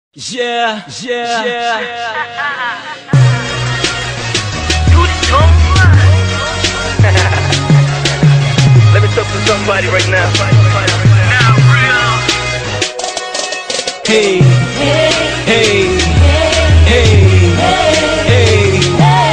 Yeah, yeah, yeah. Let me talk to somebody right now. Hey, hey, hey, hey.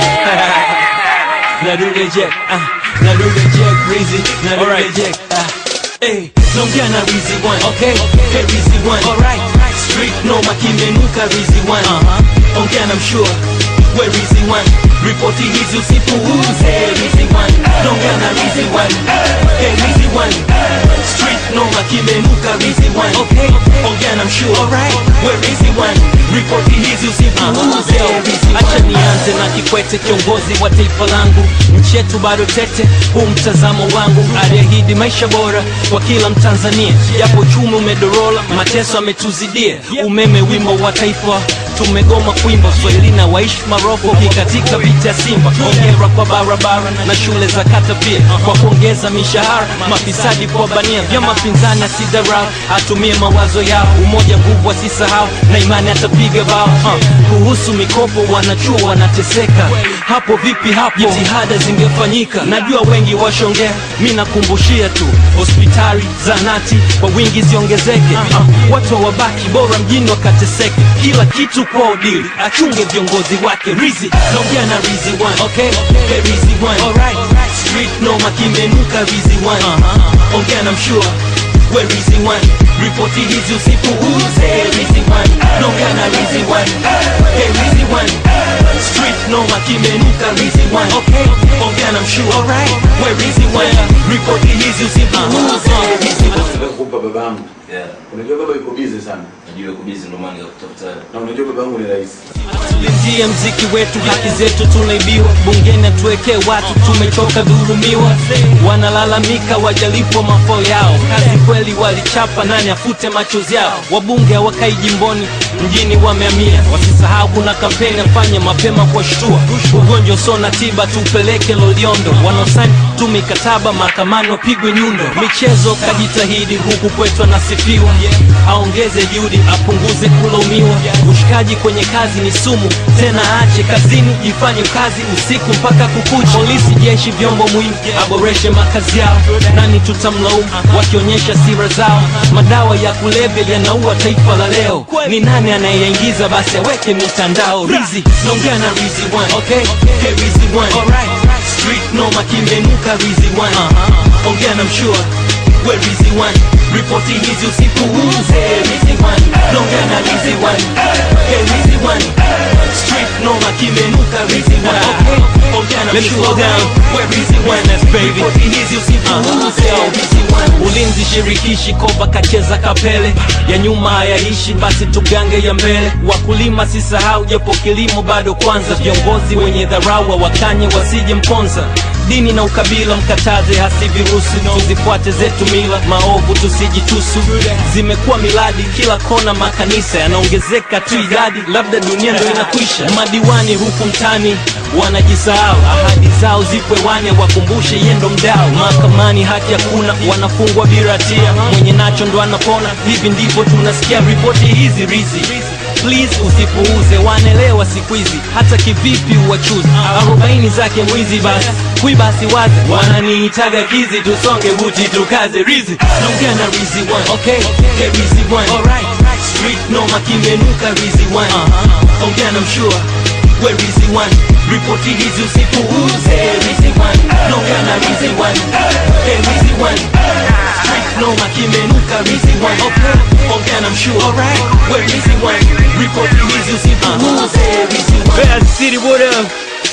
Narudi Jack, ah, Narudi Jack, Rizzy, Narudi Jack, ah. Hey, naongea na Rizzy one, okay? Hey Rizzy one, alright. Street noma kimenuka Rizzy one, uh-huh. Ongea na mshua, we Rizzy one. Ripoti hizi usipuuze Rizzy one, naongea na Rizzy one. Hey Rizzy one, street noma kimenuka Rizzy one, okay? Ongea na mshua, alright. We Rizzy one, ripoti hizi usipuuze Rizzy one. Acha nianze na Kikwete, kiongozi wa taifa langu. Nchi yetu bado tete, huu mtazamo wangu. Aliahidi maisha bora kwa kila Mtanzania, japo uchumi umedorola, mateso ametuzidia. Umeme wimbo wa taifa tumegoma kuimba, Swahilina waishi Maroko kikatika vita ya Simba. Hongera kwa barabara na shule za kata pia kwa kuongeza mishahara, mafisadi kwa bania, vyama pinzani asidarau, atumie mawazo yao, umoja nguvu asisahau, na imani atapiga bao. Uh, kuhusu mikopo wanachuo wanateseka, hapo vipi? Hapo jitihada zingefanyika, najua wengi washongea, mi nakumbushia tu hospitali zanati kwa wingi ziongezeke, uh, watu wabaki bora mjini wakateseke, kila kitu kwa udili, achunge viongozi wake. Rizi naongea na Rizi one, okay? Hey, Rizi one, alright. Street noma kimenuka Rizi one, uh-huh. ongea na mshua we Rizi one, ripoti hizi usipuuze Rizi one, naongea na Rizi one, hey Rizi one, street noma kimenuka Rizi one, okay? ongea na mshua, alright. We Rizi one, ripoti hizi usipuuze Rizi one. Nataka kumpa baba yangu. Yeah, Unajua baba yuko busy sana. najua uko busy ndo maana nikakutafuta. Na unajua baba yangu ni rais. Tulindie mziki wetu, haki zetu tunaibiwa, bungeni atuwekee watu, tumechoka dhurumiwa. Wanalalamika wajalipwa mafao yao, kazi kweli walichapa, nani afute machozi yao? Wabunge hawakai jimboni, mjini wamehamia, wasisahau kuna kampeni afanye mapema kwa shtua. Ugonjwa usio na tiba tupeleke Loliondo, wanaosaini tu mikataba mahakamani wapigwe nyundo. Michezo kajitahidi, huku kwetu anasifiwa, aongeze juhudi, apunguze kulaumiwa. Ushikaji kwenye kazi ni sumu, tena aache kazini, ifanye kazi usiku mpaka kukucha. Polisi, jeshi, vyombo muhimu, aboreshe makazi yao. Nani tutamlaumu wakionyesha sira zao? Madawa ya kulevya yanaua taifa la leo. Ni nani anayeingiza? Basi aweke mitandao. Rizi naongea na Rizi one, okay? Hey, Rizi one, alright. Street noma kimenuka Rizi one, uh-huh. ongea na mshua we Rizi one, ripoti hizi usipuuze Rizi one, naongea na Rizi one, hey Rizi one, street noma kimenuka Rizi one, okay? ongea na mshua we Rizi one, ripoti hizi usipuuze Rizi one. Ulinzi shirikishi koba kacheza kapele ya nyuma hayaishi, basi tugange ya mbele. Wakulima sisahau, japo kilimo bado kwanza. Viongozi wenye dharau wakanye wasije mponza dini na ukabila mkataze hasi virusi, tuzifuate zetu mila, maovu tusijitusu. Zimekuwa miladi kila kona, makanisa yanaongezeka tu idadi, labda dunia ndo inakwisha. Madiwani huku mtani wanajisahau, ahadi zao zipo hewani, wakumbushe yendo mdao. Mahakamani haki hakuna, wanafungwa bila hatia, mwenye nacho ndo anapona. Hivi ndivyo tunasikia ripoti hizi rizi Please usipuuze, wanaelewa siku hizi, hata kivipi uwachuzi arobaini zake mwizi, basi kui basi wazi, wananiitaga kizi, tusonge buti tukaze rizi, naongea na rizi one, okay, hey rizi one, alright, street noma kimenuka rizi one, uh-huh. ongea na mshua we rizi one, ripoti hizi usipuuze rizi one, naongea na rizi one, hey rizi one, street noma kimenuka rizi one, okay, ongea na mshua, alright, we rizi one, ripoti hizi usipuuze rizi one. Bad City, what up?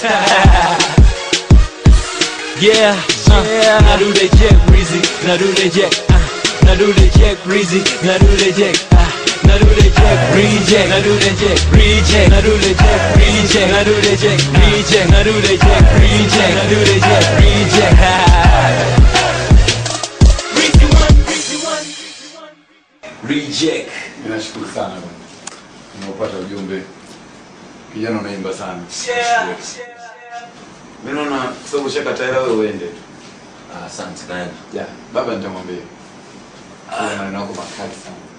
Yeah, uh, Narude Jack Breezy, Narude Jack, uh, Narude Jack Breezy, Narude Jack, uh, Narude Jack Reject, Narude Jack Reject, Narude Jack Reject, Narude Jack Reject, Narude Jack Reject, Narude Jack Reject. Breezy one, Breezy one, Reject. Ninashukuru sana bwana. Nimeupata ujumbe. Kijana unaimba sana. Yeah. Mimi naona kwa sababu ushakataa hela wewe uende. Ah, Asante sana. Yeah, baba nitamwambia. Kwa maneno yako makali sana.